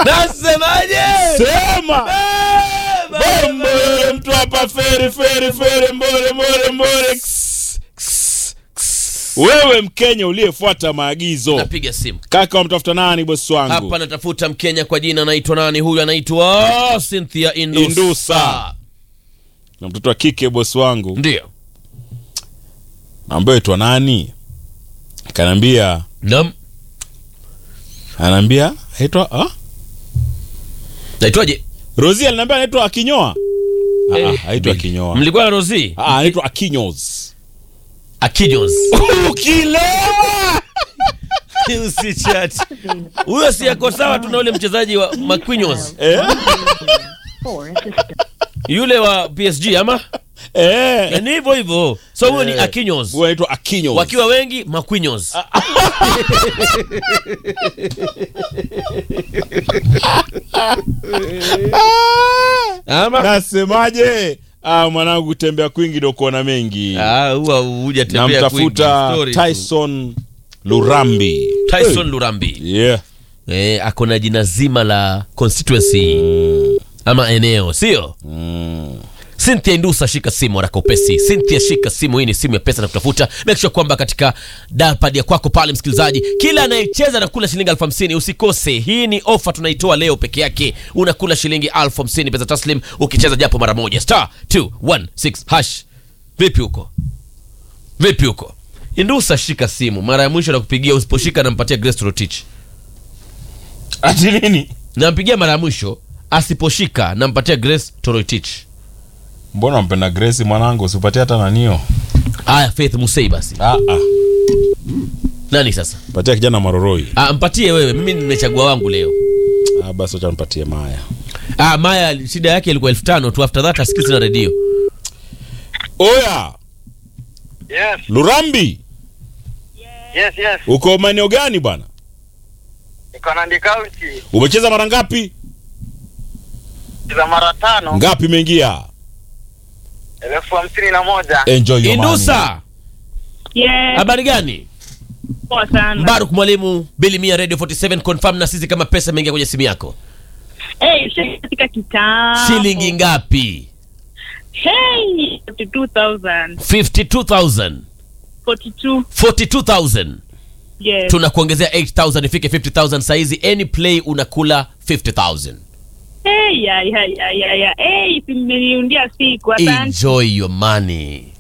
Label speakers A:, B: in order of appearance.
A: Nasemaje?
B: Sema
A: Eh,
B: mbole mtu hapa feri feri feri mbole mbole mbole Ks, ks, ks. Wewe Mkenya uliyefuata maagizo
A: Napiga simu
B: kaka, wamtafuta nani bosi wangu?
A: hapa, natafuta Mkenya kwa jina anaitwa nani? Huyu anaitwa Cynthia Indusa.
B: Indusa. na mtoto wa kike bosi wangu,
A: Ndio.
B: ambaye itwa nani? Kanaambia,
A: Naam.
B: anaambia aitwa ah?
A: Naitwaje?
B: Rosie aliniambia anaitwa Akinyoa. Ah,
A: Eh,
B: ah, haitwa Akinyoa.
A: Mlikuwa na Rosie?
B: Ah, anaitwa Akinyos.
A: Akijos.
B: Ukilewa.
A: Usichat. Huyo si yako sawa tuna ule mchezaji wa Marquinhos.
B: Eh?
A: Yule wa PSG ama?
B: Eh.
A: Ni hivyo hivyo. So huyo ni Akijos.
B: Huyo anaitwa Akinyos.
A: Wakiwa wengi Marquinhos. Ama?
B: Nasemaje? Ah, mwanangu kutembea kwingi ndo kuona mengi.
A: Ah, huwa hujatembea kwingi.
B: Namtafuta
A: Story tu.
B: Tyson Lurambi.
A: Tyson Lurambi.
B: Yeah.
A: Eh, ako na jina zima la constituency ama eneo, sio? Cynthia Indusa, shika simu haraka upesi. Cynthia, shika simu. Hii ni simu ya pesa na kutafuta. Make sure kwamba katika dalpad ya kwako pale, msikilizaji, kila anayecheza na kula shilingi elfu hamsini usikose. Hii ni ofa tunaitoa leo peke yake, unakula shilingi elfu hamsini pesa taslim ukicheza japo mara moja, star 216 hash. Vipi huko? Vipi huko? Indusa, shika simu. Mara ya mwisho nakupigia, usiposhika nampatia Grace Torotich.
B: Ati nini?
A: nampigia mara ya mwisho asiposhika nampatia grace toroitich
B: Mbona mpenda Grace mwanangu usipatie hata nanio?
A: haya faith musei basi
B: Ah ah.
A: nani sasa
B: Patia kijana maroroi.
A: ah, mpatie wewe mimi nimechagua wangu leo
B: Ah basi acha nipatie Maya.
A: ah, maya shida yake ilikuwa elfu tano tu after that asikisi na redio
B: Oya,
C: Yes,
B: Lurambi,
C: yes, yes.
B: uko maeneo gani bwana?
C: Niko Nandi County
B: Umecheza mara ngapi?
C: za mara tano
B: Ngapi imeingia?
C: elfu hamsini na moja.
B: Enjoy your money.
A: indusa
D: Yes,
A: habari gani
D: poa sana.
A: mbaruk mwalimu bili mia radio 47 confirm na sisi kama pesa imeingia kwenye simu yako
D: Hey, shilingi katika kitambo.
A: shilingi ngapi
D: Hey, 42,000.
A: 52000
D: 42.
A: 42000
D: Yes.
A: tunakuongezea 8000 ifike 50000 saizi any play unakula 50000
D: Hey, ya, ya, ya, ya, ya. Hey, simeniundia siku. Asante.
A: enjoy your money